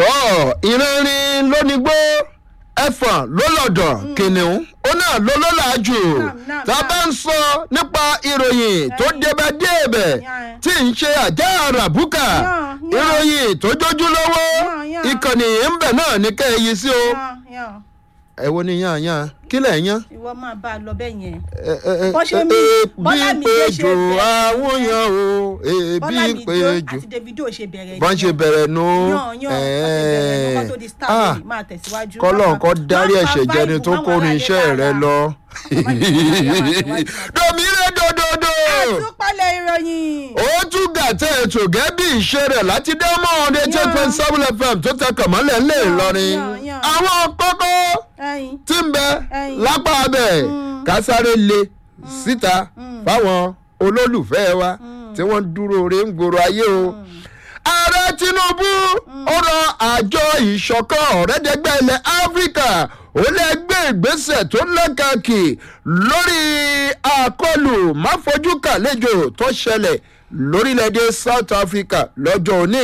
tọ́ ìrìnrìn lónígbó ẹ̀fọ̀n ló lọ̀dọ̀ kìnìún ó náà ló ló làájù náà, tá a bá ń sọ nípa ìròyìn tó débẹ̀ débẹ̀ Yàn. tí ń ṣe àjá àràbùkà Yàn, yàn. ìròyìn tó jójú lówó Yàn, yàn. ìkànnì ń bẹ̀ náà ní kẹ́ ẹ yí sí o yan yan ẹ wo ni yàn yàn kí lẹ̀ yàn. ìwọ máa bá a lọ bẹ́ẹ̀ yẹn. Ẹ, ẹ, ẹ, Bọ́ ṣe ẹ, mí, ẹ, Bọ́lá bí mi lè ṣe péjò bẹ́ẹ̀. àwọn yàn o èbí bọ́lá mi jó péjò àti davido ṣe bẹ̀rẹ̀ bọ́n ṣe bẹ̀rẹ̀ nu yan yan ọ̀sẹ̀ bẹ̀rẹ̀ lọ́kọ́ tó di star Ah, lónìí máa tẹ̀síwájú. kọ́lọ́n kọ́ Má dárí máa ẹ̀ṣẹ̀ bá jẹni ìbò tó máwọn kórin aráalé iṣẹ́ rẹ lára. lọ. Má domire dododo àtúpalẹ̀ ìròyìn. ó tún gàtẹ́ ètò gẹ́bí ìṣe rẹ̀ láti diamond eight point seven fm tó tẹ kànmọ́lẹ̀ ńlẹ̀ ìlọrin yan, yan. àwọn kókó ẹyin tí ń bẹ Ẹyin. lápá abẹ kásáré le síta fáwọn olólùfẹ́ wa tí wọ́n ń dúró re ń gbòòrò ayé o. ààrẹ tinubu ó rọ àjọ ìṣọ̀kan ọ̀rẹ́dẹ́gbẹ́ ilẹ̀ áfíríkà ó lè gbé ìgbésẹ̀ tó lẹ́kàkì lórí àkọlù máfojúkàlejò tó ṣẹlẹ̀ lórílẹ̀‐èdè south africa lọ́jọ́ òní.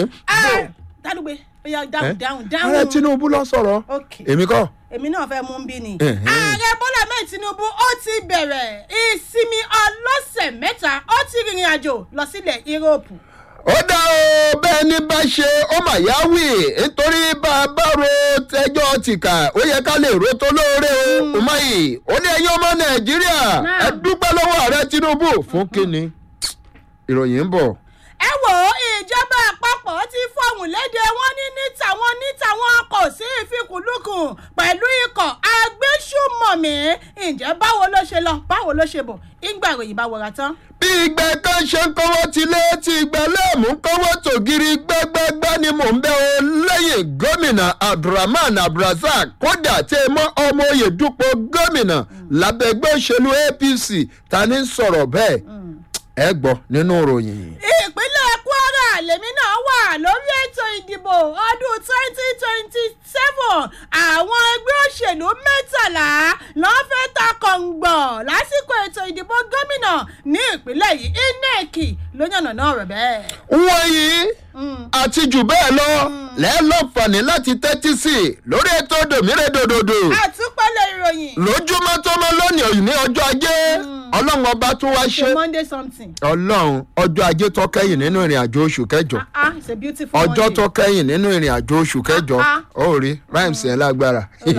dálùgbé ó yá dáhùn dáhùn ààrẹ dáhùn. tinubu lọ sọ̀rọ̀ ok èmi kọ́. èmi náà fẹ́ mú un bí ni. Ẹ̀hẹ́n. ààrẹ bọ́lá mẹ́rin tinubu ó ti bẹ̀rẹ̀ ìsinmi ọlọ́sẹ̀ mẹ́ta ó ti rìnrìn àjò lọ sílẹ̀ yúróòpù. ó dá o bẹ́ẹ̀ ni bá ṣe ó mà yá wì nítorí bá a bá ro tẹjọ́ tìkà ó yẹ ká lè ro tó lóore o umahi ó ní ẹ̀yin ọmọ nàìjíríà Náà. ẹ dúpẹ́ lọ́wọ́ ààrẹ tinubu fún kínní ìròyìn ń bọ̀. ẹ wò ó ìjọba àpapọ̀ ti fọhùn léde wọn ní ní tàwọn ní tàwọn kò sí ìfikùnlukùn pẹ̀lú ikọ̀ agbésùmọ̀mí ǹjẹ́ báwo ló ṣe lọ báwo ló ṣe bọ̀ ìgbà ìròyìn bá wọra tán. bí ìgbẹ́ kan ṣe ń kọ́wọ́ ti lé tí ìgbẹ́ lẹ́ẹ̀mú kọ́wọ́ tògiri gbẹ́gbẹ́gbẹ́ ni mò ń bẹ́ o lẹ́yìn gómìnà abdulrahman abdulrasaq kódà tẹ́ ẹ mọ́ ọmọ oyè dúpọ̀ gómìnà lábẹ́gbẹ́ òṣèlú apc ta ni ń sọ̀rọ̀ bẹ́ẹ̀ ẹ gbọ́ nínú ìròyìn. ìpínlẹ̀ kwara lèmi náà wà lórí ètò ìdìbò ọdún twenty twenty seven àwọn ẹgbẹ́ òṣèlú mẹ́tàlá lọ́ọ́ fẹ́ ta kọ̀ǹgbọ̀ lásìkò ètò ìdìbò gómìnà ní ìpínlẹ̀ yìí inec ló yànnà náà rẹ̀ bẹ́ẹ̀. wọ̀nyí àti jù bẹ́ẹ̀ lọ lẹ́ẹ̀lọ́fàní láti tẹ́tí sí i lórí ètò dòmírèdòdòdò àtúpalẹ̀ ìròyìn lójúmọ́ tó mọ́ lónìí ní ọjọ́ ajé ọlọ́run ọba tún wá ṣe ṣe monday something ọlọ́run ọjọ́ ajé tó kẹ́yìn nínú ìrìn àjò oṣù kẹjọ ah it's a beautiful ọjọ́ monday. tó kẹ́yìn nínú ìrìn àjò oṣù kẹjọ Ah, ó rí rhymes yẹn lágbára Ó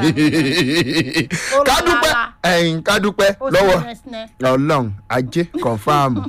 lágbára. kádúpẹ́ ẹ̀yìn kádúpẹ́ Ó sì lọ́wọ́ rẹ́sínẹ́. ọlọ́run ajé kọ̀ǹfàmù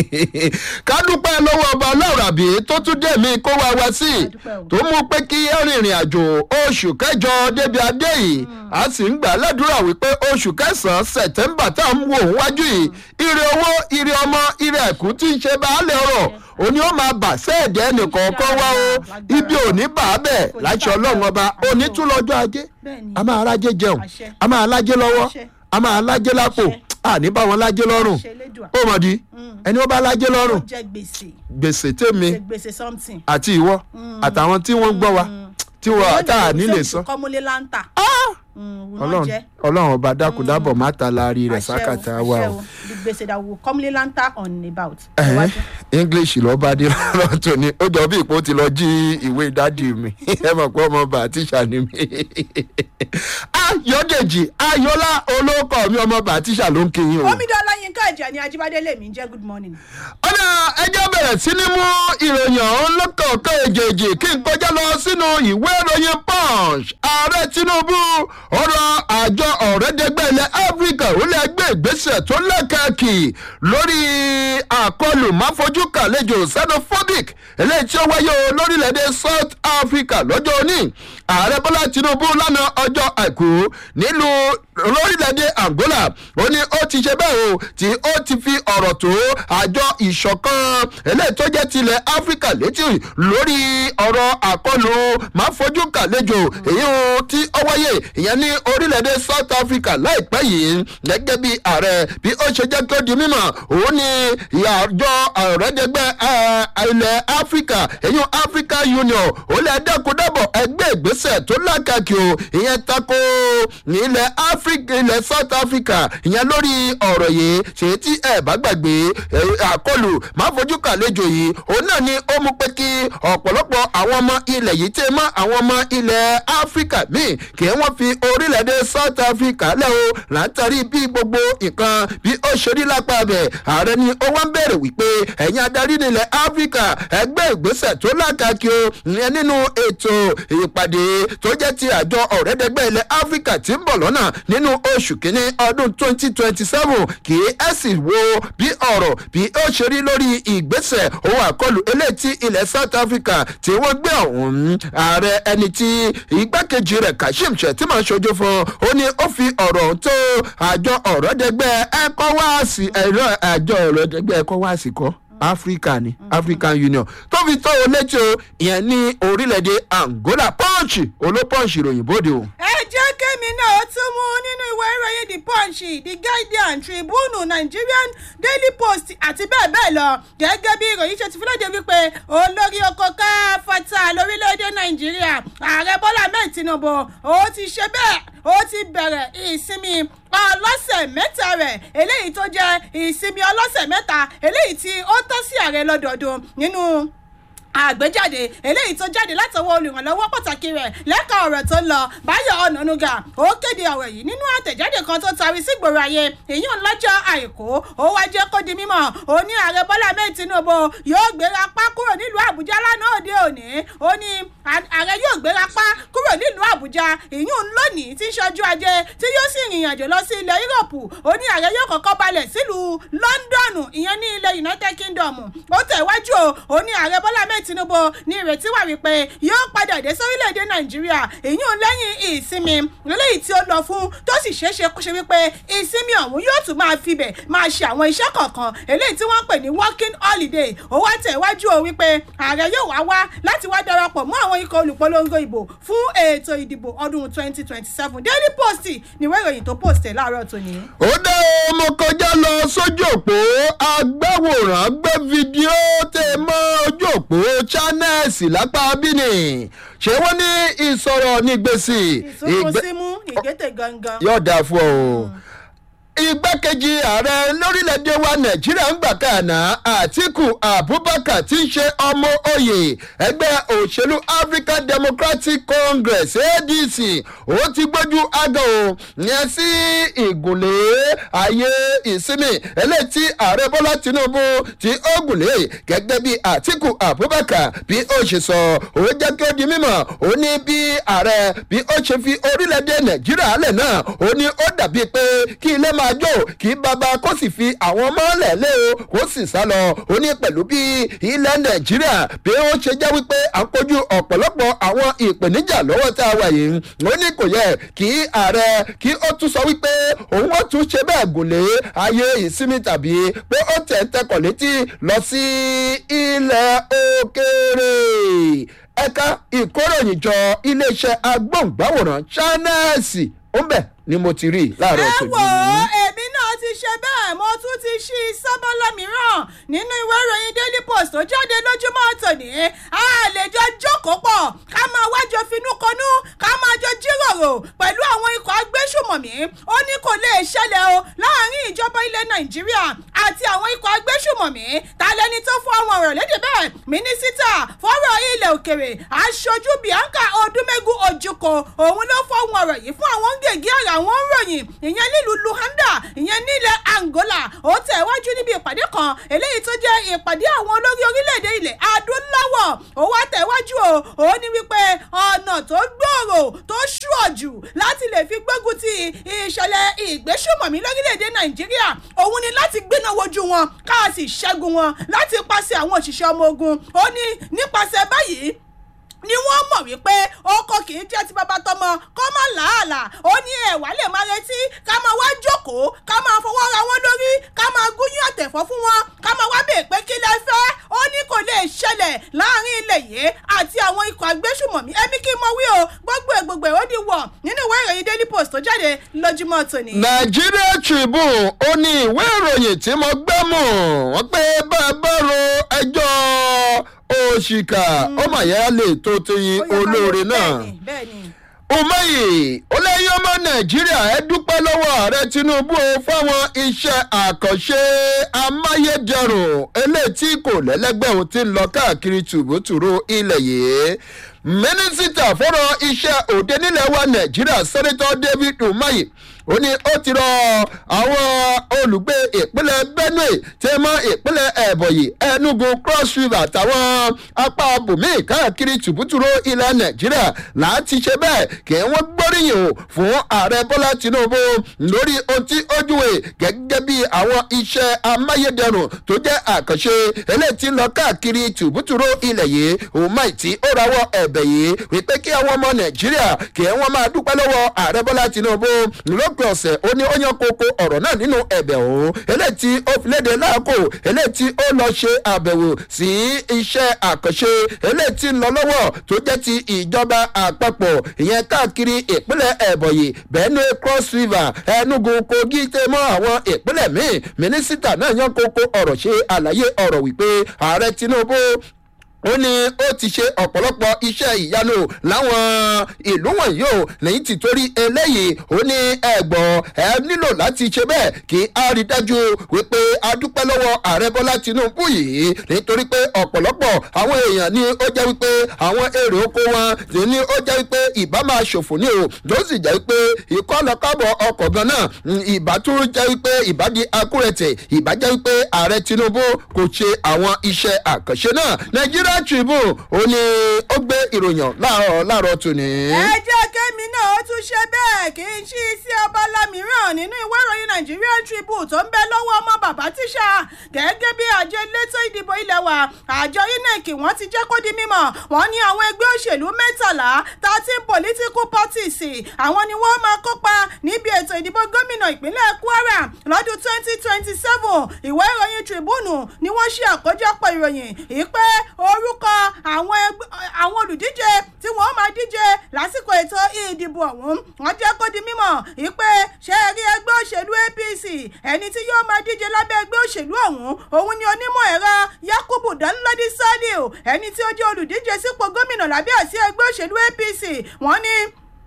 kádúpẹ́ lọ́wọ́ ọba ọlọ́run àbí tó tún dé mi kó wá wá sí i Kádúpẹ́ o. tó mú pé kí rìnrìn àjò oṣù kẹjọ débi adé yìí a sì ń gbà ládùúrà wípé oṣù kẹsàn-án sẹ̀tẹ́mbà tá à ń wò wájú yìí ire owó ire ọmọ ire ẹ̀kú tí ń ṣe baálé ọ̀rọ̀ òní ó máa bà sẹ́ẹ̀dẹ̀ ẹnìkọ̀ọ̀kan wá o ibi òní bà á bẹ̀ láṣẹ ọlọ́run ọba òní tún lọ́jọ́ ajé Bẹ́ẹ̀ni. a máa rájé jẹun Àṣẹ. a máa lájé lọ́wọ́ Àṣẹ. a máa lájé lápò Àṣẹ. àní bá wọn lájé lọ́rùn Àṣẹ Elédùà. ó mọ̀ di ẹni ó bá lájé lọ́rùn ó jẹ gbèsè gbèsè tèmi jẹ gbèsè something. àti ìwọ àtàwọn tí wọ́n gbọ́ wa tí wọ́n tá a nílè sọ. kọ́múlé láńtà. ọlọ́run ọlọ́run ọba dákúdábọ̀ má ta láàrí rẹ̀ sákàtà wa o. the gbèsè that will kọ́múlé láńtà on about. Ẹ̀hẹ́n, english ló bá dé lọ́rọ̀ tó ní ó jọ bí ipò ti lọ jí ìwé dádì mi ẹ mọ̀ pé ọmọ ọba àtìṣà ni mi. ayọ̀dèjì ayọ̀lá olóòkọ̀ mi ọmọ ọba àtìṣà ló ń kéyìn o. omidan ọláyínká ẹ̀jẹ̀ ni ajíbádé lèmi ń jẹ́ good morning. ọ̀nà ẹjọ́ bẹ̀rẹ̀ sí ní mú ìròyìn ọ̀hún lọ́kọ̀ọ̀kan èjèèjì kí n kọjá lọ sínú ìwé ìròyìn punch ààrẹ tinubu ọ̀rọ̀ àjọ ọ̀rẹ́dẹ́gbẹ́ ilẹ̀ áfíríkà ó lè gbé ìgbésẹ̀ tó lẹ́kàkì lórí àkọlù máfojúkàlejò xenophobic eléyìí tí ó wáyé o lórílẹ̀‐èdè south africa lọ́jọ́ òní ààrẹ bọ́lá tinubu lánàá ọjọ́ àìkú nílùú lórílẹ̀‐èdè angola ó ní ó ti ṣe bẹ́ẹ̀ o tí ó ti fi ọ̀rọ̀ tó àjọ ìṣọ̀kan eléyìí tó jẹ́ tilẹ̀ áfíríkà létí lórí ọ̀rọ̀ àkọlù máa fojú kàlejò èyí o tí ó wáyé ìyẹn ní orílẹ̀‐èdè south africa láìpẹ́ yìí gẹ́gẹ́ bí ààrẹ bí ó ṣe jẹ́ kó di mímọ̀ òun ni àjọ ọ̀rẹ́dẹ́gbẹ́ ilẹ̀ áfíríkà èyí africa union ó lè dẹ́kun-dẹ́bọ̀ ẹgbẹ́ ìgbésẹ̀ tó lákàkì o ìyẹn tako ilẹ̀ áfíríkà ilẹ̀ south africa ìyẹn lórí ọ̀rọ̀ yìí ṣe tí ẹ bá gbàgbé àkọlù má fojú kàlejò yìí òun náà ni ó mú pé kí ọ̀pọ̀lọpọ̀ àwọn ọmọ ilẹ̀ yìí tẹ́ mọ́ àwọn ọmọ ilẹ̀ áfíríkà míì kí wọ́n fi orílẹ̀-èdè south africa lẹ́ o látàrí bí gbogbo nǹkan bí ó ṣe rí lápá bẹ̀ ààrẹ ni ó wá ń bẹ̀rẹ̀ wípé ẹ̀yin adarí nílẹ̀ áfíríkà ẹgbẹ́ ìgbésẹ̀ tó lákàkí o ìyẹn nínú ètò ìpàdé tó jẹ́ ti àjọ ọ̀rẹ́dẹ́gbẹ́ ilẹ̀ áfíríkà tí ń bọ̀ lọ́nà nínú oṣù kínní ọdún twenty twenty seven kì í ẹ̀ sì wo bí ọ̀rọ̀ bí ó ṣe rí lórí ìgbésẹ̀ owó àkọlù eléyìí tí ilẹ̀ south africa tí wọ́n gbé ọ̀hún ààrẹ ẹni tí igbákejì rẹ̀ kashim shettima ṣojú fún ó ní ó fi ọ̀rọ̀ tó àjọ ọ̀rọ̀dẹ́gbẹ́ ecowas ẹ̀rọ àjọ ọ̀rọ̀dẹ́gbẹ́ ecowas kọ́ africa ni african union tó fi tó o létí o ìyẹn ní orílẹ̀-èdè angola punch olópọ̀ǹsì ìròyìn bóde o. ẹ jẹ́ kémi náà tún mú nínú ìwé ìròyìn the punch the guardian tribune nigerian daily post àti bẹ́ẹ̀ bẹ́ẹ̀ lọ gẹ́gẹ́ bí ìròyìn ṣe ti fi lóde wípé olórí oko káfọ́tà lórílẹ̀‐èdè nàìjíríà ààrẹ bọ́lá ahmed tinubu ó ti ṣe bẹ́ẹ̀ ó ti bẹ̀rẹ̀ ìsinmi ọlọ́sẹ̀ mẹ́ta rẹ̀ eléyìí tó jẹ́ ìsinmi ọlọ́sẹ̀ mẹ́ta eléyìí tí ó tọ́ sí ààrẹ lọ́dọọdún nínú àgbéjáde eléyìí tó jáde látọwọ́ olùrànlọ́wọ́ pàtàkì rẹ̀ lẹ́ka ọ̀rọ̀ tó ń lọ báyọ̀ ọ̀nànúgà ó kéde ọ̀rọ̀ yìí nínú àtẹ̀jáde kan tó tarí sígboro ayé èyàn lọ́jọ́ àìkú ó wá jẹ́ kó di mímọ̀ ó ní ààrẹ bọ́lá mẹ́rin tinubu yóò gbéra pa kúrò nílùú àbújá lánàá òde òní ó ní ààrẹ yóò gbéra pa kúrò nílùú àbújá ìyún lónìí tí ń ṣojú ajé tí yóò sì rìnrìn àjò lọ sí ilẹ̀ yúròpù ó ní ààrẹ yóò kọ́kọ́ balẹ̀ sílùú lọ́ńdọ̀nù ìyẹn ní ilẹ̀ united kingdom ó tẹ̀wájú o ó ní ààrẹ bọ́lá mẹ́rin tinubu ní ìrètí wà wípé yóò padà dé sórílẹ̀‐èdè nàìjíríà ìyún lẹ́yìn ìsinmi eléyìí tí ó lọ fún tó sì ṣeéṣe kó ṣe wípé ìsinmi ọ̀hún yóò tún máa fibẹ̀ máa ṣe àwọn iṣẹ́ kọ̀ọ̀kan eléyìí tí wọ́n ń pè ní working holiday ó wá tẹ̀wájú o wípé ààrẹ yóò wá wá láti wá darapọ̀ mọ́ àwọn ikọ̀ olùpolongo ìbò fún ètò ìdìbò ọdún twenty twenty seven daily post níwé ìròyìn tó post ẹ̀ láàárọ̀ tòní. ó dé ọmọ kọjá lọ sójú òpó agbáwòrán gbé fídíò tẹ mọ ojú òpó channels lápá bíní ṣé wọ́n ní ìsọ̀rọ̀ ní gbèsè. ìsúnkún símú ìgbésẹ̀ gangan. yóò dáa fún ọ o igbákejì ààrẹ lórílẹ̀‐èdè wa nàìjíríà ń gbà kàná àtìkù abubakar tí ń ṣe ọmọ oyè ẹgbẹ́ òṣèlú african democratic congress adc ó ti gbójú aga o yẹn sí ìgùnlé ayé ìsinmi eléyìí tí ààrẹ bọ́lá tinubu tí ó gùnlé gẹ́gẹ́ bí àtìkù abubakar bí ó ṣe sọ ó jẹ́ kí ó di mímọ̀ ó ní bí ààrẹ bí ó ṣe fi orílẹ̀‐èdè nàìjíríà lẹ̀ náà ó ní ó dàbí pé kí ilé máa jó kí bàbá kó sì fi àwọn ọmọ lẹ̀lẹ́ o kó sì sá lọ ó ní pẹ̀lú bí ilẹ̀ nàìjíríà bí ó ṣe jẹ́ wípé à ń kojú ọ̀pọ̀lọpọ̀ àwọn ìpèníjà lọ́wọ́ tá a wà yìí ó ní kò yẹ kí ààrẹ kí ó tún sọ wípé òun ó tún ṣe bẹ́ẹ̀ gùnlé ayé ìsinmi tàbí pé ó tẹ̀ ń tẹkọ̀ létí lọ sí ilẹ̀ òkèèrè ẹ̀ka ìkóròyìnjọ iléeṣẹ́ agbóhùngbáwòrán channels ó ń bẹ̀ ni mo ti rí láàárọ̀ ẹ tòní. wò ó èmi náà ti ṣe bẹ́ẹ̀ mo tún ti ṣí sábọ́lá mìíràn nínú ìwé ìròyìn daily post tó jáde lójúmọ́ tòní a lè jọ jókòó pọ̀ ká máa wájọ finúkonú ká máa jọ jíròrò pẹ̀lú àwọn ikọ̀ agbésùmọ̀mí ó ní kò lè ṣẹlẹ̀ o láàrin ìjọba ilẹ̀ nàìjíríà àti àwọn ikọ̀ agbésùmọ̀mí ta lẹni tó fún àwọn ọ̀rọ̀ lédè bẹ́ẹ̀ mínísítà fọ́rọ̀ ilẹ̀ òkèrè aṣojú bianca odúmẹ́gu ojúkọ òun ló fọ́ àwọn ọ̀rọ̀ yìí fún àwọn gègé àrà àwọn ròyìn ìyẹn nílùú luanda ìyẹn nílẹ̀ angola ó tẹ̀ wájú níbi ìpàdé kan eléyìí tó jẹ́ ìpàdé àwọn olórí orílẹ̀-èdè ilẹ̀ adúláwọ̀ ó wá tẹ̀ wájú o ó ní wípé ọ̀nà tó gbòòrò tó ṣùọ̀jù láti lè fi gbógun ti ìṣẹ̀lẹ̀ ìgbésùmọ̀mí lórílẹ̀-èdè nàìjíríà òun ni láti gbéná wojú wọn ká sì ṣẹ́gun wọn láti pàṣẹ àwọn òṣìṣẹ́ ọmọ ogun ó ní nípasẹ̀ báyìí ni wọ́n mọ̀ wípé ọkọ kì í jẹ́ ti bàbá tọmọ kó má làálàá ó ní ẹ̀wà lè máa retí ká máa wá jókòó ká máa fọwọ́ ra wọn lórí ká máa gúnyún àtẹ̀fọ́ fún wọn ká máa wá bèè pé kí lẹ fẹ́ ó ó ní kò lè ṣẹlẹ̀ láàrin ilẹ̀ yìí àti àwọn ikọ̀ agbésùmọ̀mí ẹbí kí n mọ wí o gbogbo ẹ̀ gbogbo ẹ̀ ó di wọ̀ nínú ìwé ìròyìn daily post tó jáde lójúmọ́ tòní. Nigeria Tribune ó ní ìwé ìròyìn tí mo gbẹ́ mọ̀ wọ́n pé bá a bá ro ẹjọ́ òṣìkà ó mà yẹ lè tó ti Ó yẹ ká olóore lọ- náà. bẹ́ẹ̀ni, bẹ́ẹ̀ni. umahi ó lẹ́yìn ọmọ nàìjíríà ẹ dúpẹ́ lọ́wọ́ ààrẹ tinubu o fáwọn iṣẹ́ àkànṣe amáyédẹrùn eléyìí tí kò lẹ́lẹ́gbẹ́ òun ti ń lọ káàkiri tùbútùrú ilẹ̀ yìí mínísítà fọ́rọ̀ iṣẹ́ òde nílẹ̀ wa nàìjíríà sẹ́nitọ́ david umahi ó ní ó ti rọ àwọn olùgbé ìpínlẹ̀ benue tí mọ́ ìpínlẹ̀ ẹ̀bọ̀yì enugu cross river àtàwọn apá bùnmí káàkiri tùbútùrú ilẹ̀ nàìjíríà láti ṣe bẹ́ẹ̀ kí wọ́n gbóríyìn o fún ààrẹ bọ́lá tinubu lórí ohun tí ó júwe gẹ́gẹ́ bí àwọn iṣẹ́ amáyédẹrùn tó jẹ́ àkànṣe eléyìí tí ń lọ káàkiri tùbútùrú ilẹ̀ yìí òun máì tí ó rawọ́ ẹ̀bẹ̀ yìí wípé kí àwọn ọmọ nàìjíríà kí wọ́n máa dúpẹ́ lọ́wọ́ ààrẹ bọ́lá tinubu lópin ọ̀sẹ̀ ó ní ó yan koko ọ̀rọ̀ náà nínú ẹ̀bẹ̀ òun eléyìí tí ó fi léde láàkó eléyìí tí ó lọ ṣe àbẹ̀wò sí iṣẹ́ àkànṣe eléyìí tí ń lọ lọ́wọ́ tó jẹ́ ti ìjọba àpapọ̀ ìyẹn káàkiri ìpínlẹ̀ ẹ̀bọ̀yì benue cross river enugu kogi tẹ́ mọ́ àwọn ìpínlẹ̀ míì mínísítà náà yan koko ọ̀rọ̀ ṣe àlàyé ọ̀rọ̀ wípé ààrẹ tinubu ó ní ó ti ṣe ọ̀pọ̀lọpọ̀ iṣẹ́ ìyanu láwọn ìlú wọ̀nyí o lẹ́yìn tí torí eléyìí ó ní ẹ̀gbọ́n ẹ nílò láti ṣe bẹ́ẹ̀ kí a rí dájú wípé a dúpẹ́ lọ́wọ́ ààrẹ bọ́lá tinubu yìí nítorí pé ọ̀pọ̀lọpọ̀ àwọn èèyàn ni ó jẹ́ wípé àwọn èrè oko wọn ni ó jẹ́ wípé ìbá máa ṣòfò ní o ló sì jẹ́ wípé ìkọlọ́kọ́bọ̀ ọkọ̀ gan náà ìbá tún jẹ́ wípé ìbá di akúrẹ̀tẹ̀ ìbá jẹ́ wípé ààrẹ tinubu kò ṣe àwọn iṣẹ́ àkànṣe náà nàìjíríà tribune ó ní ó gbé ìròyìn láàárọ̀ láàárọ̀ tòní. ẹ jẹ́ kémi náà ó tún ṣe bẹ́ẹ̀ kì í ṣí sí abala mìíràn nínú ìwé ìròyìn nigerian tribune tó ń bẹ lọ́wọ́ ọmọ bàbá tíṣà gẹ́gẹ́ bí àjọ elétò ìdìbò ilẹ̀ wa àjọ inec wọ́n ti jẹ́ kó di mímọ̀ wọ́n ní àwọn ẹgbẹ́ òṣèlú mẹ́tàlá thirteen political parties àwọn ni wọ́n máa kópa níbi ètò ìdìbò gómìnà ìpínlẹ̀ kwara lọ́dún twenty twenty seven ìwé ìròyìn tribune ni wọ́n ṣe àkójọpọ̀ ìròyìn ìpè orúkọ àwọn ẹgbẹ́ àwọn olùdíje tí wọ́n máa díje lásìkò ètò ìdìbò ọ̀hún wọ́n jẹ́ kó di mímọ̀ ìpè ṣe rí ẹgbẹ́ òṣèlú apc ẹni tí yóò máa díje lábẹ́ ẹgbẹ́ òṣèlú ọ̀hún òun ni onímọ̀ ẹ̀rọ yakubu danladi saliu ẹni tí ó jẹ́ olùdíje sípò gómìnà lábẹ́ àsíá ẹgbẹ́ òṣèlú apc wọ́n ní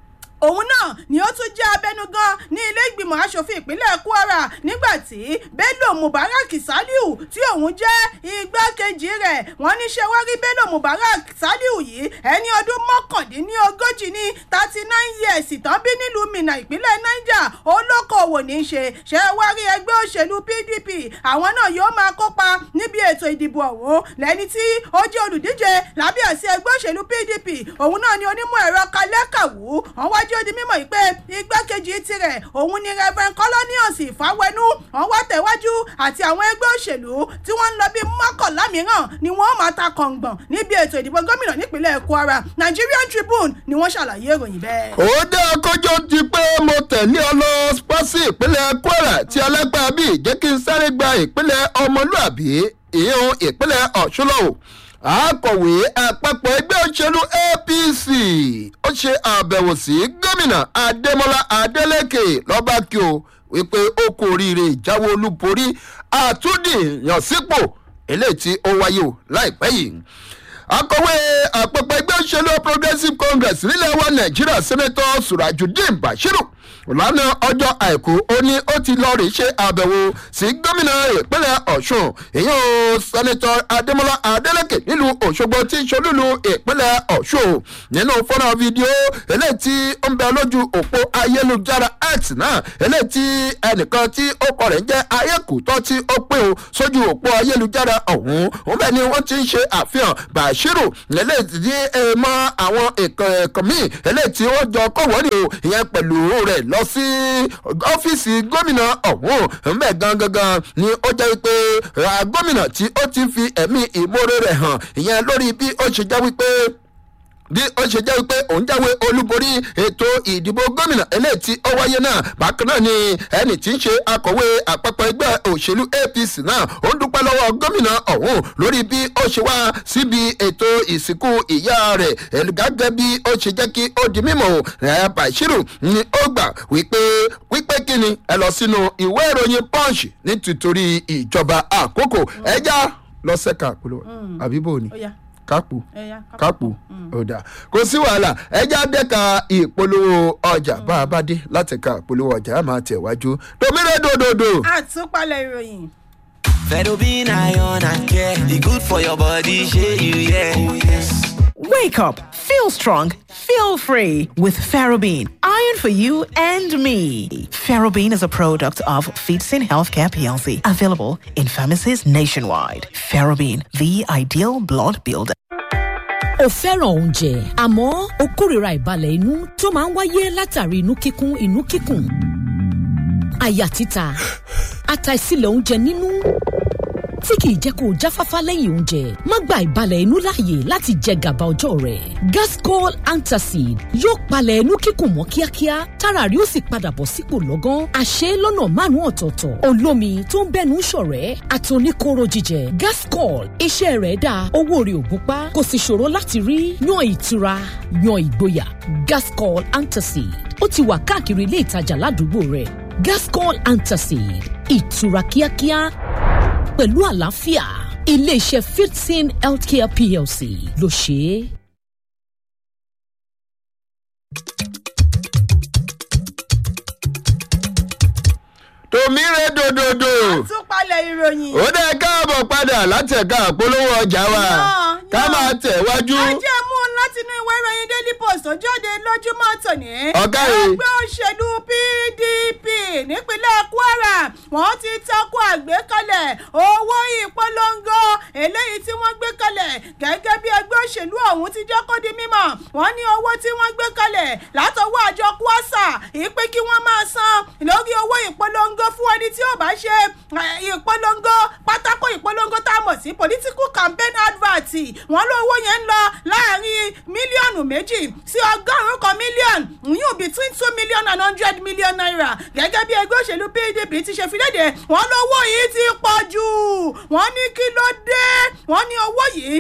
òun náà ni ó tún jẹ́ abẹnugan ní ilé ìgbìmọ̀ asòfin ìpínlẹ̀ kwara nígbà tí bello mubarak saliu tí òun jẹ́ igbákejì rẹ̀ wọ́n ní ṣe wá rí bello mubarak saliu yìí ẹni ọdún mọ́kàndínlógójì ní thirty nine years tán bí nílùú minna ìpínlẹ̀ niger olókoòwò ní í ṣe ṣe wá rí ẹgbẹ́ òṣèlú pdp àwọn náà yóò máa kópa níbi ètò ìdìbò ọ̀hún lẹ́ni tí ó jẹ́ olùdíje lábẹ́ àsí ẹgbẹ́ òṣèlú pdp òun náà ni onímọ̀ ẹ̀rọ kalẹ́kàwú wọ́n wá jẹ́ ó di mímọ̀ yìí pé igbákejì tirẹ̀ òun ni reverend colonius ìfáwẹnú wọ́n wá tẹ̀wájú àti àwọn ẹgbẹ́ òṣèlú tí wọ́n ń lọ bí mọ́kànlá mìíràn ni wọ́n máa ta kọ̀ǹgbọ̀n níbi ètò ìdìbò gómìnà nípínlẹ̀ kwara nigerian tribune ni wọ́n ṣàlàyé ìròyìn bẹ́ẹ̀. ó dé akójọ ti pé mo tẹ̀lé ọ lọ pọ́sí ìpínlẹ̀ kwara tí alágbá bíi jẹ́ kí n sáré gba ìpínlẹ̀ ọmọlúàbí ìhun ìpínlẹ̀ ọ̀ṣunlọ́wọ́ akọ̀wé àpapọ̀ ẹgbẹ́ òṣèlú apc ó ṣe àbẹ̀wò sí gómìnà adémọlá adélèké lọ́ba kí o wípé ó kú oríire ìjáwé olúborí àtúndìyànsípò eléyìí tí ó wáyé o láìpẹ́ yìí akọ̀wé àpapọ̀ ẹgbẹ́ òṣèlú progressive congress nílẹ̀ wa nàìjíríà sẹ́nẹ́tọ̀ surajudeen bashiru lánà ọjọ́ àìkú ó ní ó ti lọ rí ṣe àbẹ̀wò sí gómìnà ìpínlẹ̀ ọ̀ṣun èyàn sẹ́nẹ́tọ̀ adémọlá adélèké nílùú òṣogbo tí ṣolúlu ìpínlẹ̀ ọ̀ṣun nínú fọ́nà fídíò eléyìí tí ó ń bẹ lójú òpó ayélujára x náà eléyìí tí ẹnìkan tí ó kọ rẹ̀ ń jẹ́ ayékùtọ́ tí ó pé o sójú òpó ayélujára ọ̀hún òun bẹ́ẹ̀ ni wọ́n ti ń ṣe àfihàn bashiru eléyìí tí ẹ mọ àwọn ẹ̀kọ́ míì eléyìí tí ó jọ kọ̀wọ́rì o ìyẹn pẹ̀lú rẹ̀ lọ sí ọ́fíìsì gómìnà ọ̀hún ńbẹ̀ gangan ni ó jẹ́ wípé gómìnà tí ó ti fi ẹ̀mí ìmoore rẹ̀ hàn ìyẹn lórí bí ó ṣe jẹ́ wípé bí ó ṣe jẹ́ wípé òun jáwé olúborí ètò ìdìbò gómìnà eléyìí tí ó wáyé náà bákan náà ni ẹnì tí ń ṣe akọ̀wé àpapọ̀ ẹgbẹ́ òṣèlú apc náà ó ń dúpẹ́ lọ́wọ́ gómìnà ọ̀hún lórí bí ó ṣe wá síbi ètò ìsìnkú ìyá rẹ̀ gẹ́gẹ́ bí ó ṣe jẹ́ kí ó di mímọ̀ ẹ̀ bàṣírù ni ó gbà wípé wípé kí ni ẹ lọ sínú ìwé ìròyìn punch nítorí ìjọba àkókò ẹja lọ́sẹ̀ka polówó àbíbò ni ó yá kápò ẹ yá kápò ọ̀dà kò sí wàhálà ẹja dẹ́ka ìpolówó ọjà bá a bá dé láti ka ìpolówó ọjà á máa tẹ̀wájú domire dòdòdò. àtúpalẹ̀ ìròyìn. Ferrobin iron and care. The good for your body, share you, yeah. Oh, yes. Wake up, feel strong, feel free with Ferrobin. Iron for you and me. Ferrobin is a product of Feetsin Healthcare PLC, available in pharmacies nationwide. Ferrobin, the ideal blood builder. o fẹ́ràn oúnjẹ àmọ́ o kórìíra ìbalẹ̀ inú tó máa ń wáyé látàrí inú kíkún inú kíkùn àyà títa àtàìsílẹ̀ oúnjẹ nínú tí kìí jẹ́ kó o jáfáfá lẹ́yìn oúnjẹ má gba ìbalẹ̀ inú láàyè láti jẹ gàba ọjọ́ rẹ̀ gascol antacid yóò palẹ̀ inú kíkùn mọ́ kíákíá tára rí ó sì padà bọ̀ sípò lọ́gán àṣẹ lọ́nà márùn-ún ọ̀tọ̀ọ̀tọ̀ olómi tó ń bẹ́nu ṣọ̀rẹ́ àtòníkóró jíjẹ gascol iṣẹ́ rẹ̀ dáa owó rẹ̀ ò gúnpá kò sì ṣòro láti rí yan ìtura yan ìgboyà gascol antacid ó ti wà káàkiri ilé ìtajà ládùúgbò rẹ̀ gascol antacid ìtura kíákíá pẹ̀lú àlàáfíà iléeṣẹ́ fifteen healthcare plc ló ṣe é. domire dòdòdò. àtúpalẹ̀ ìròyìn. ó dẹ́ káàbọ̀ padà láti ẹ̀ka àpolówó ọjà wa Náà, ká náà. máa tẹ̀wájú. ajé mú un láti inú ìwé ìròyìn daily post tó jáde lójúmọ́ tòní. Ọ̀gá yìí. ẹgbẹ́ òṣèlú pdp nípínlẹ̀ kwara wọ́n ti takò àgbékalẹ̀ owó ìpolongo eléyìí tí wọ́n gbé kalẹ̀ gẹ́gẹ́ bí ẹgbẹ́ òṣèlú ọ̀hún ti jẹ́ kó di mímọ̀ wọ́n ní owó tí wọ́n gbé kalẹ̀ látọwọ́ àjọ kwasa ìpè kí wọ́n máa san lórí owó ìpolongo fún ẹni tí ò bá ṣe eh, ìpolongo pátákó ìpolongo tá a mọ̀ sí political campaign advert wọ́n lówó yẹn ń lọ láàrin mílíọ̀nù méjì sí ọgọ́rùn-ún kan mílíọ̀nù yóò between two million and hundred million naira gẹ́gẹ́ bí ẹgbẹ́ òṣèlú pdp ti ṣe fi léde wọ́n lówó yìí ti pọ̀ jù wọ́n ní kí ló dé wọ́n ní owó yìí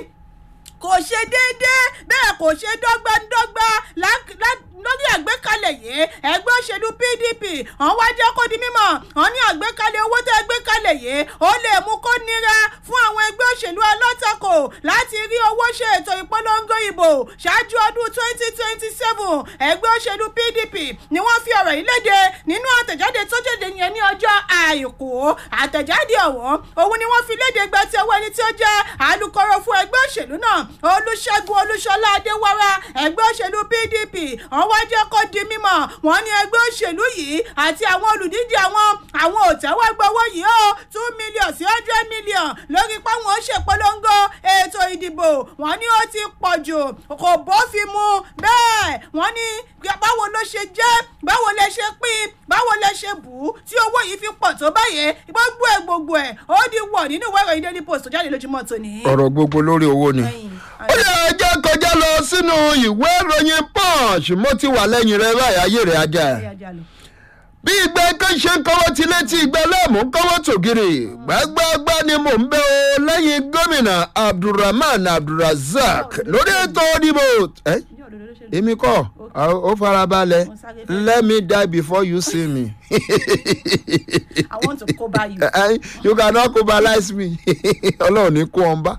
kò ṣe déédéé bẹ́ẹ̀ kò ṣe dọ́gbandọ́gba lá- lá- lórí àgbékalẹ̀ yìí ẹgbẹ́ òṣèlú pdp wọ́n wá jẹ́ kó di mímọ̀ wọ́n ní àgbékalẹ̀ owó tẹ́ gbékalẹ̀ yìí ó lè mú kó nira fún àwọn ẹgbẹ́ òṣèlú alátakò láti rí owó ṣe ètò ìpolongo ìbò ṣáájú ọdún twenty twenty seven ẹgbẹ́ òṣèlú pdp ni wọ́n fi ọ̀rọ̀ yìí léde nínú àtẹ̀jáde tó jáde yẹn ní ọjọ́ àìkú àtẹ̀jáde ọ̀hún òun ni wọ́n fi léde gba ti ọwọ́ ẹni tí ó jẹ́ alukoro fún ẹgbẹ́ òṣèlú náà olùṣègùn olúṣọlá adéwárá ẹgbẹ́ òṣèlú pdp wọ́n wá jẹ́ kó di mímọ̀ wọ́n ní ẹgbẹ́ òṣèlú yìí àti àwọn olùdíje àwọn àwọn òtẹ́wọ́gbà owó yìí ó two million sí hundred million lórí páwọn ó ṣèpolongo ètò ìdìbò wọ́n ní ó ti pọ̀ jù kò bófin mu bẹ́ẹ̀ wọ́n ní báwo ló ṣe jẹ́ báwo lẹ ṣe pín báwo lẹ ṣe bù ú tí owó yìí fi pọ̀ tó báyẹn gbogbo ẹ̀ gbogbo ẹ̀ ó di wọ̀ nínú ìwé ìròyìn daily post tó jáde lójúmọ́ tòní. ọ̀rọ̀ gbogbo lórí owó ni. Ẹyin, ó yẹ ẹjẹ́ kọjá lọ sínú ìwé ìròyìn punch mo ti wà lẹ́yìn rẹ báyìí ayé rẹ̀ ajá. Ẹyà jalè. bí ìgbẹ́ kan ṣe ń kọ́wọ́ ti létí ìgbẹ́ lẹ́mú kọ́wọ́ tògiri gbágbágbá ni mò ń bẹ́ o lẹ́yìn gómìnà abdulrahman abdulrasaq lórí ètò ìdìbò. ẹ Ní òdodo ló ṣe lè- èmi kọ́ ó farabalẹ̀ Mo sáré fẹ́. let me die before you see me. I want to cover you. Eh, you cannot cobalize me ọlọ́run ní kú ọ̀nba.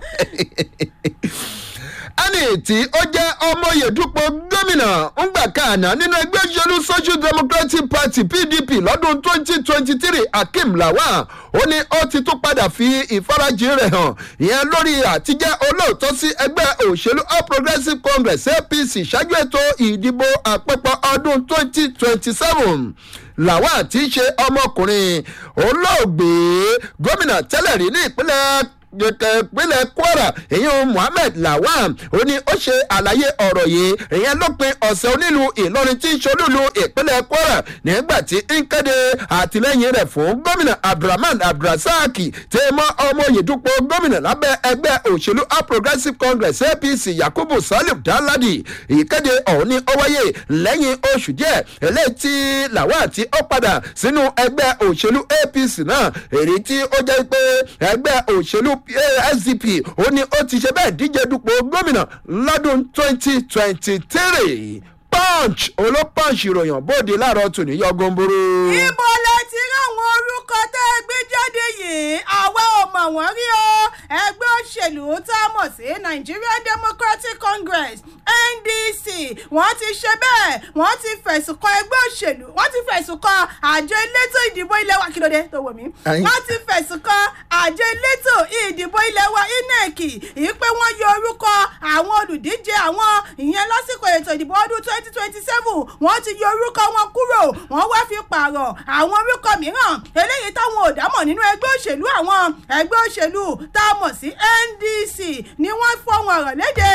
ẹni tí ó jẹ́ ọmọye dúpọ̀ gómìnà ńgbà kàánà nínú ẹgbẹ́ òṣèlú social democratic party pdp lọ́dún twenty twenty three akeem lawal ó ní ó ti tún padà fi ìfarajìn rẹ̀ hàn ìyẹn lórí àtijẹ́ olóòótọ́ sí ẹgbẹ́ òṣèlú all progressives congress apc ṣáájú ètò ìdìbò àpapọ̀ ọdún twenty twenty seven lawal tí í ṣe ọmọkùnrin olóògbé gómìnà tẹ́lẹ̀ rí ní ìpínlẹ̀ ìpínlẹ̀ kwara ìyẹn muhammed lawan ó ní ó ṣe àlàyé ọ̀rọ̀ yìí ìyẹn lópin ọ̀sẹ̀ onílù ìlọrin tí ń ṣolúlu ìpínlẹ̀ kwara nígbà tí ń kéde àtìlẹ́yìn rẹ̀ fún gómìnà abdulrahman abdulrasaq tí mọ́ ọmọ òyìnbó gómìnà lábẹ́ ẹgbẹ́ òṣèlú all progressives congress apc yakubu salim daladi ìkéde ọ̀hún ní ó wáyé lẹ́yìn oṣù díẹ̀ eléyìí tí làwọn àti ó padà sínú ẹgbẹ́ òṣèlú apc náà èyí tí ó jẹ́ pé ẹgbẹ́ òṣèlú sdp ó ní ó ti ṣe bẹ́ẹ̀ díje dupò gómìnà lọ́dún twenty twenty three punch olópunch ìròyìn bóde láàárọ̀ tòní yọ gomboro. ibo lẹ ti ráwọn orúkọ tẹ́ ẹ gbé jáde yìí àwa ò mọ̀ wọ́n rí o ẹgbẹ́ òṣèlú tá a mọ̀ sí nigerian democratic congress ndc wọ́n ti ṣe bẹ́ẹ̀ wọ́n ti fẹ̀sùn kan ẹgbẹ́ òṣèlú wọ́n ti fẹ̀sùn kan àjọ elétò ìdìbò ilé wa kí ló dé tó wò mí Ayin. wọ́n ti fẹ̀sùn kan àjọ elétò ìdìbò ilé wa inec yìí pé wọ́n yọ orúkọ àwọn olùdíje àwọn ìyẹn lásìkò ètò ìdìbò ọdún twenty twenty seven wọ́n ti yọ orúkọ wọn kúrò wọ́n wá fi pààrọ̀ àwọn orúkọ mìíràn eléyìí táwọn ò dámọ̀ nínú ẹgbẹ́ òṣèlú àwọn ẹgbẹ́ òṣèlú tá a mọ̀ sí ndc ni wọ́n fọwọ́n ọ̀rọ̀ léde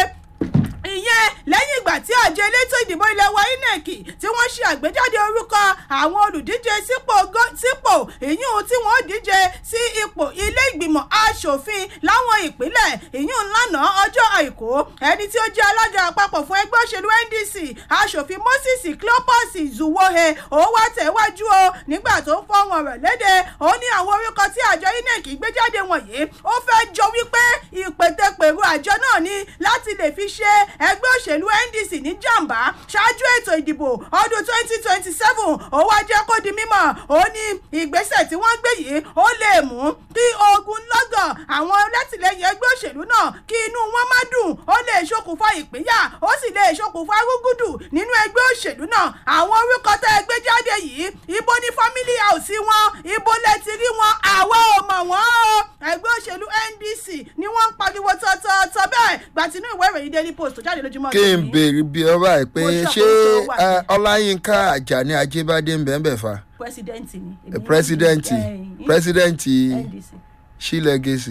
ìyẹn lẹ́yìn ìgbà tí àjọ elétò ìdìbò ilẹ̀ wa inec tí wọ́n ṣe àgbéjáde orúkọ àwọn olùdíje sípò gó- sípò ìyún tí wọ́n díje sí ipò ilé ìgbìmọ̀ asòfin láwọn ìpínlẹ̀ ìyún lánàá ọjọ́ àìkú ẹni tí ó jẹ́ alága àpapọ̀ fún ẹgbẹ́ òṣèlú ndc asòfin moses cleopas zuwohe ó wá tẹ̀wájú o nígbà tó ń fọwọ́n rẹ̀ léde ó ní àwọn orúkọ tí àjọ inec gbé jáde wọ̀nyí ó fẹ́ jọ wípé ìpètèpèrò àjọ náà ni láti lè fi ṣe ẹgbẹ́ òṣèlú ndc ní jàǹbá ṣáájú ètò ìdìbò ọdún twenty twenty seven ó wá jẹ́ kó di mímọ̀ ó ní ìgbésẹ̀ tí wọ́n gbé yìí ó lè mú kí ogun lọ́gọ̀ àwọn alátìlẹyìn ẹgbẹ́ òṣèlú náà kí inú wọn má dùn ó lè ṣokùnfà ìpínyà ó sì lè ṣokùnfà rúgùdù nínú ẹgbẹ́ òṣèlú náà àwọn orúkọ tẹ́ ẹ gbé jáde yìí ibo ní family house wọn ibo lẹ ti rí wọn àwa ò mọ̀ wọ́n o ẹgbẹ́ òṣèlú ndc ni wọ́n ń pariwo tọ́tọ́tọ́ bẹ́ẹ̀ gbàtínú ìwé ìròyìn daily post tó jáde lójúmọ́ kí n tòní. béèrè bí ọba ẹ pé Mo ṣé ṣàkóso wà ẹ, ní. ọláyínká àjàní ajébádé ń bẹ́ẹ̀ bẹ́ẹ̀ fa pírẹsidẹ́ǹtì ni. ẹ, pírẹsidẹ́ǹtì pírẹsidẹ́ǹtì ndc sí lẹ́gẹ̀sì.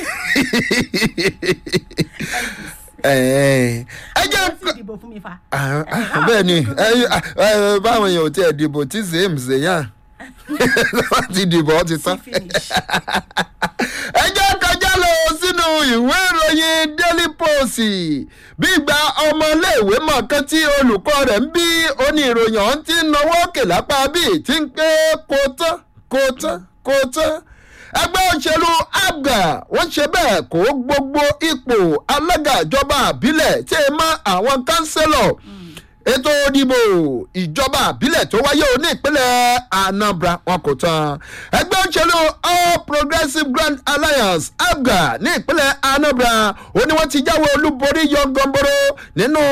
ẹ ẹ ẹ jẹ́ wọ́n sì dìbò fún mi fa. Ah, ah, bẹ́ẹ̀ ni ẹ, ẹ, báwọn èèyàn ò tiẹ̀ dìbò tí zèm zèyàn wọ́n ti dìbò ó ti tán. finish. ẹ jẹ́ kọjá lọ sínú ìwé ìròyìn daily post bí ìgbà ọmọléèwé mọ̀ọ́kán tí olùkọ́ rẹ̀ ń bí oní ìròyìn ọ̀hún ti ń nawọ́ òkè lápá bíi ti ń pé kó tán kó tán kó tán ẹgbẹ́ òṣèlú abga wọ́n ṣe bẹ́ẹ̀ kó gbogbo ipò alága ìjọba àbílẹ̀ tí ẹ mọ́ àwọn kánsẹ́lọ̀ ètò ìdìbò ìjọba àbílẹ̀ tó wáyé ní ìpínlẹ̀ anambra wọn kò tán ẹgbẹ́ òṣèlú all progressives grand alliance abga ní ìpínlẹ̀ anambra ó ní wọ́n ti jáwé olúborí yọgànboro nínú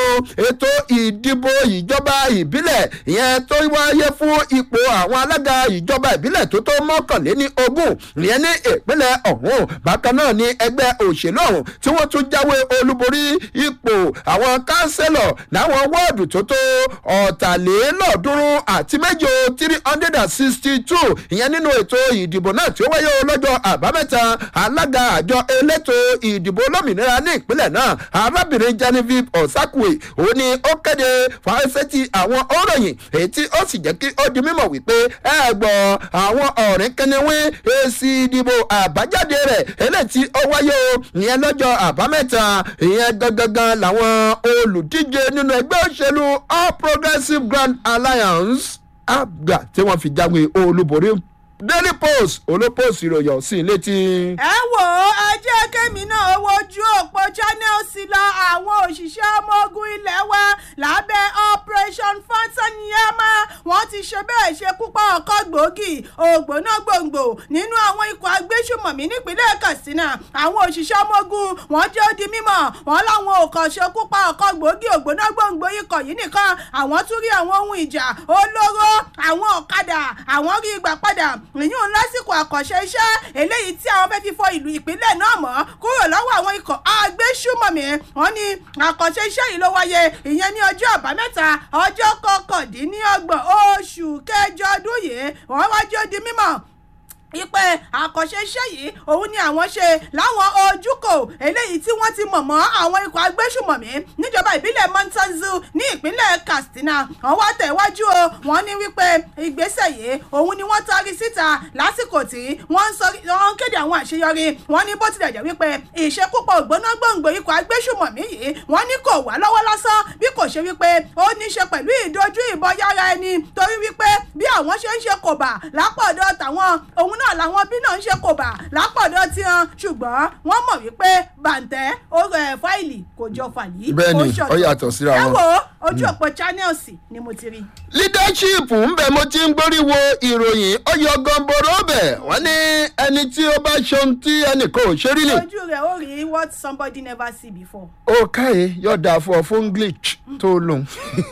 ètò ìdìbò ìjọba ìbílẹ̀ ìyẹn tó wáyé fún ipò àwọn alága ìjọba ìbílẹ̀ tó tó mọ́kànléní ogún ìyẹn ní ìpínlẹ̀ ọ̀hún bákan náà ní ẹgbẹ́ òṣèlú ọ̀hún tí wọ́n tún jáwé olúborí ipò àwọn kánsẹ́lọ̀ láwọn wọ́ọ̀dù tó tó ọ̀tàlélọ́ọ̀ọ́dúnrún àti méje three hundred and sixty two ìyẹn nínú ètò ìdìbò náà tí ó wáyé lọ́jọ́ àbámẹ́ta alága àjọ elétò ìdìbò olómìnira ní ìpínlẹ̀ náà arábìnrin genevieve osakwe ó ní ó kéde fàáṣẹ́tì àwọn òròyìn èyí tí ó sì jẹ́ kí ó di mímọ̀ wípé ẹ gbọ́ àwọn ọ̀rìn kẹniwín èsì ìdìbò àbájáde rẹ̀ eléyìí tí ó wáyé o ìyẹn lọ́jọ́ àbámẹ́ta ìyẹn gangan làwọn olùdíje nínú ẹgbẹ́ òṣèlú all progressives grand alliance abga tí wọ́n fi jáwé olúborí daily post olópost ìròyìn sí i létí. ẹ wò ó ẹ jẹ́ kémi náà wojú òpó channels lọ àwọn òṣìṣẹ́ ọmọ ogun ilé wa lábẹ́ operation fatanyama wọ́n ti ṣe bẹ́ẹ̀ ṣe púpọ̀ ọkọ̀ gbòógì ògbóná gbòǹgbò nínú àwọn ikọ̀ agbésùmọ̀mí nípínlẹ̀ katsina àwọn òṣìṣẹ́ ọmọ ogun wọ́n jẹ́ ó di mímọ̀ wọ́n láwọn ò kàn ṣe púpọ̀ ọkọ̀ gbòógì ògbóná gbòǹgbò ikọ̀ yìí nìkan àwọn tún rí àwọn ohun ìjà olóró àwọn ọ̀kadà àwọn rí ìgbà padà ìyún lásìkò àkànṣe iṣẹ́ eléyìí tí àwọn fẹ́ fi fọ ìlú ìpínlẹ̀ náà mọ́ kúrò lọ́wọ́ àwọn ikọ̀ agbésùmọ̀mí wọn ní àkànṣe iṣẹ́ yìí ló wáyé ìyẹn ní ọjọ́ àbámẹ́ta ọjọ́ kọkàndínlọ́gbọ̀n oṣù kẹjọ ọdún yìí wọ́n wájú ó di mímọ̀ ipe àkànṣe iṣẹ́ yìí òun ni àwọn ṣe láwọn ojúkò eléyìí tí wọ́n ti mọ̀ mọ́ àwọn ikọ̀ agbésùmọ̀mí níjọba ìbílẹ̀ montazu ní ìpínlẹ̀ katsina wọ́n wá tẹ̀wájú o wọ́n ní wípé ìgbésẹ̀ yìí òun ni wọ́n taari síta lásìkò tí wọ́n ń sọ wọ́n ń kéde àwọn àṣeyọrí wọ́n ní bó tilẹ̀ jẹ́ wípé ìṣekúpọ̀ ògbóná gbòǹgbò ikọ̀ agbésùmọ̀mí yìí wọ́n ní kò wá lọ́wọ́ lásán bí kò ṣe wípé ó ní í ṣe pẹ̀lú ìdojú ìbọn yára ẹni torí wípé bí àwọn ṣe ń ṣe kòbà lápọ̀dọ̀ tàwọn òun náà làwọn bí náà ń ṣe kòbà lápọ̀dọ̀ tiwọn ṣùgbọ́n wọ́n mọ̀ wípé bàǹtẹ́ ó rẹ̀ fáìlì kò jọ fàlì Bẹ́ẹ̀ni, ó ṣọ̀tọ̀. ó yàtọ̀ síra ẹ wọn. wo ojú òpó channels ni mo ti rí. leadership ń bẹ mo ti ń gbórí wo ìròyìn ó yọ gọbọrọ bẹ wọn ní ẹni tí ó bá ṣeun tí ẹnì kan ò ṣe rí lè. ojú rẹ̀ ó rí what somebody never see before. ó káyé yọ̀dà fún ọ fún glitch tó lòun.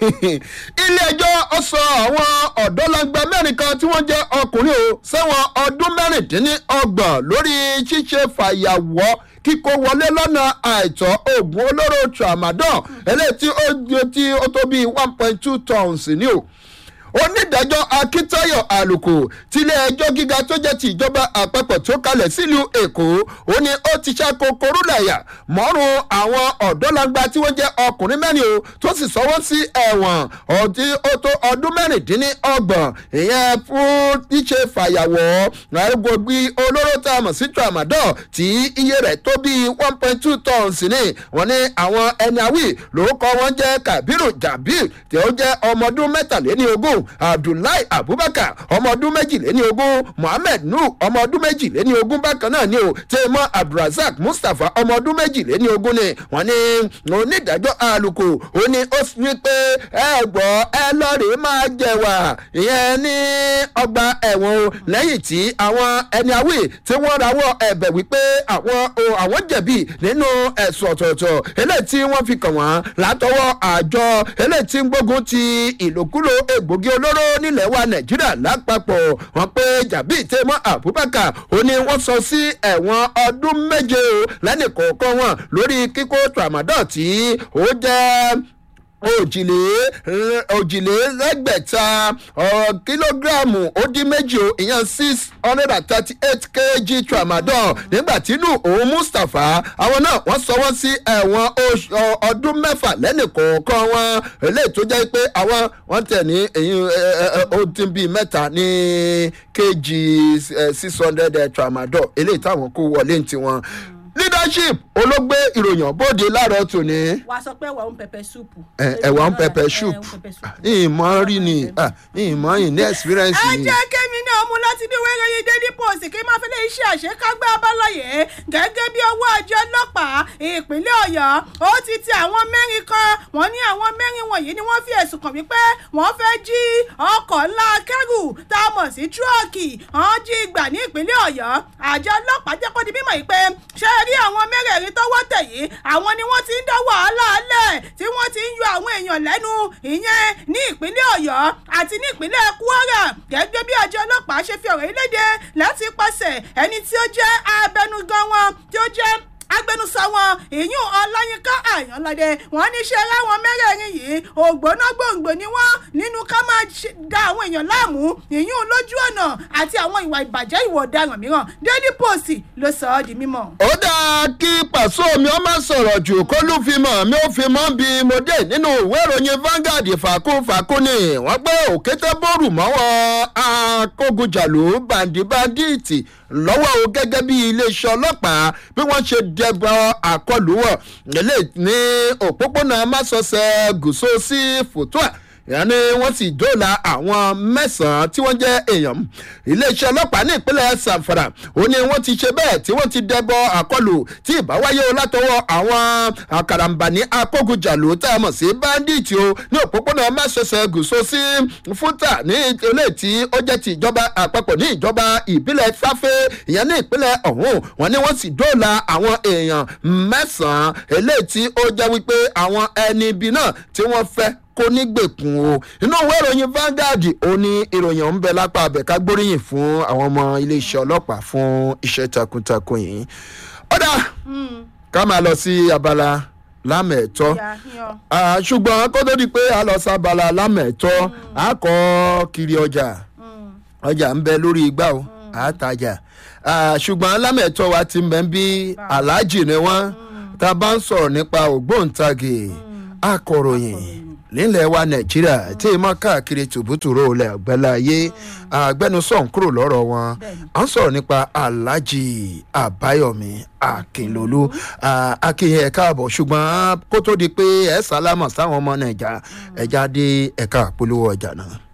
ilé ẹjọ́ ó sọ àwọn ọ̀dọ́langba mẹ́rin kan tí wọ́n jẹ́ ọkùnrin o sẹ́wọ̀n ọdún mẹ́rìndínlọ́gbọ̀n lórí ṣíṣe fàyàwọ́ kíkó wọlé lọ́nà àìtọ́ oògùn olóró tramadol eléyìí tí ó tí ó tó bíi one point two tons ní o onídàájọ́ akíntáyọ̀ àlùkò tilé ẹjọ́ gíga tó jẹ́ ti ìjọba àpapọ̀ tó kalẹ̀ sílùú èkó ó ní ó ti ṣàkó korúlàyà mọ́rùn àwọn ọ̀dọ́langba tí wọ́n jẹ́ ọkùnrin mẹ́rin o tó sì sọ́wọ́ sí ẹ̀wọ̀n ọtí ó tó ọdún mẹ́rìndínlọ́gbọ̀n ìyẹn fún ṣíṣe fàyàwọ́ àrùgbògbì olóró tá a mọ̀ sí tramadol tí iye rẹ̀ tó bíi one point two tons ní wọ́n ní àwọn ẹni àwì lórúkọ wọn jẹ́ kabiru jabir tí ó jẹ́ ọmọ ọdún mẹ́tàléní ogún abdullahi abubakar ọmọ ọdún méjìléní ogún mohammed nur ọmọ ọdún méjìléní ogún bákan náà ni o tèmọ abdulrasaq mustapha ọmọ ọdún méjìléní ogún ni wọ́n ní onídàájọ́ àlùkò ó ní ó fi pé ẹ gbọ́ ẹ lọ́ọ̀rẹ́ máa jẹ̀wà ìyẹn ní ọgbà ẹ̀wọ̀n o lẹ́yìn tí àwọn ẹni àwì tí wọ́n rawọ́ ẹ̀bẹ̀ wípé àwọn o àwọn jẹ̀bi nínú ẹ̀sùn ọ̀tọ̀ọ̀tọ̀ eléyìí tí wọ́n fi kàn wọ́n látọwọ́ àjọ eléyìí tí ń gbógun ti ìlòkulò egbògi olóró nílẹ̀ wa nàìjíríà lápapọ̀ wọn pé jàbí tèmọ́ abubakar ó ní wọ́n sọ sí ẹ̀wọ̀n ọdún méje o lẹ́nì kọ̀ọ̀kan wọn lórí kíkó tramadol tí ó jẹ́ òjìlé òjìlélẹ́gbẹ̀ta ọ̀, kílógíráàmù ó dín méjì o ìyẹn six hundred and thirty eight kg tramadol nígbà tínú òun mustapha àwọn náà wọ́n sọ wọ́n sí ẹ̀wọ̀n oṣù ọ- ọdún mẹ́fà lẹ́nì kọ̀ọ̀kan wọn eléyìí tó jẹ́ pé àwọn wọ́n tẹ̀ ní èyí ẹ, ẹ, ẹ, ó dín bíi mẹ́ta ní kg six hundred tramadol eléyìí táwọn kó wọlé ní tiwọn leadership olóògbé ìròyìn bóde láàárọ̀ tòní wàá sọ pé ẹwà ń pẹpẹ súùpù. ẹ- ẹ̀wà ń pẹpẹ soup ìmọ̀ rí ni ah, ìmọ̀ yìí ní experience ẹ yìí. jẹ́ kémi náà mú láti ní wẹ́rẹ́ yìí daily post kí n máa fi lè ṣe àṣekágbá abáláyé gẹ́gẹ́ bí ọwọ́ àjọ ọlọ́pàá ìpínlẹ̀ ọ̀yọ́ ó ti ti àwọn mẹ́rin kan wọ́n ní àwọn mẹ́rin wọ̀nyí ni wọ́n fi ẹ̀sùn kàn wípé wọ́n fẹ́ jí ọkọ̀ ńlá akẹ́rù tá a mọ̀ sí tírọ́ọ̀kì wọ́n jí gbà ní ìpínlẹ̀ ọ̀yọ́ àjọ ọlọ́pàá jẹ́ kó di mímọ̀ yìí pé ṣé ẹ rí àwọn mẹ́rẹ̀ẹ̀rin tọ́wọ́ tẹ̀ yìí àwọn ni wọ́n ti ń dá wàhálà alẹ̀ tí wọ́n ti ń yọ àwọn èèyàn lẹ́nu ìyẹn ní ìpínlẹ̀ ọ̀yọ́ àti ní ìpínlẹ̀ kwara gẹ́gẹ́ bí àjọ ọlọ́pàá ṣe fi ọ̀rọ̀ yìí léde láti pàṣẹ ẹni tí ó jẹ́ abẹnugan wọn tí ó jẹ́ agbẹnusọ wọn ìyún ọláyínká àyànládé wọn ní ṣe ráwọn mẹ́rẹ̀ẹ̀rin yìí ògbóná gbòǹgbò ni wọn nínú ká máa ṣe- da àwọn èèyàn láàmú ìyún lójú ọ̀nà àti àwọn ìwà ìbàjẹ́ ìwà ọ̀daràn mìíràn daily post ló sọ ọ́ di mímọ́. ó dáa kí pàṣọ mi ó má sọ̀rọ̀ jù kó ló fi mọ̀ mi ò fi mọ́ bí mo dé nínú ìwé ìròyìn Vanguard fàkúfàkú ni wọ́n gbé òkété bóòrù mọ́wọ́ akógunjàlú bàǹdìbàǹdìtì lọ́wọ́ o gẹ́gẹ́ bí iléeṣẹ́ ọlọ́pàá bí wọ́n ṣe dẹbọ àkọlù wọ̀ nílé ní òpópónà másọsẹ̀ gùsọ sí fòtúà ìyẹn ni wọ́n sì dóòlà àwọn mẹ́sàn-án tí wọ́n jẹ́ èèyàn iléeṣẹ́ ọlọ́pàá ní ìpínlẹ̀ sanfara ó ní wọ́n ti ṣe bẹ́ẹ̀ tí wọ́n ti dẹbọ àkọlù tí ìbáwáyé o látọwọ́ àwọn àkàràǹbàní akógunjàlú tá a mọ̀ sí báńdíìtì o ní òpópónà mẹ́sẹ̀sẹ̀ gùsọ sí fúta ní ilé tí ó jẹ́ ti ìjọba àpapọ̀ ní ìjọba ìbílẹ̀ sáfẹ́ ìyẹn ní ìpínlẹ̀ ọ̀hún wọ́n ní wọ́n sì dóòlà àwọn èèyàn mẹ́sàn-án eléyìí tí ó jẹ́ wípé àwọn ẹni ibi náà tí wọ́n fẹ́ kó nígbèkùn o inú ìwé ìròyìn Vanguard ó ní ìròyìn ọ̀hún bẹ lápá abẹ́ká gbóríyìn fún àwọn ọmọ iléeṣẹ́ ọlọ́pàá fún iṣẹ́ takuntakun yìí ọ̀dà ká máa lọ sí abala lámẹ̀ẹ́tọ́ ìyá yan Ah, ṣùgbọ́n kó tó di pé a lọ sábala lámẹ̀ẹ́tọ́ a kọ́ kiri ọjà ọjà ń bẹ lórí igbá o àtajà Ah, ṣùgbọ́n lámẹ̀tọ́ wa ti mẹ́ bí aláàjì ni wọ́n tá a bá ń sọ̀rọ̀ nípa ògbóǹtagì akọ̀ròyìn nílẹ̀ wa nàìjíríà tí ì mọ́ káàkiri tùbútùrú ilẹ̀ ọ̀gbẹ́láyé agbẹnusọ̀n kúrò lọ́rọ̀ wọn à ń sọ̀rọ̀ nípa aláàjì àbáyọ̀mí akínlólú Ah, akínyìn ẹ̀ka àbọ̀ ṣùgbọ́n kó tó di pé ẹ̀ sálámọ̀ sáwọn ọmọ nàìjà ẹ̀já dé ẹ̀ka àpolówó ọjà náà.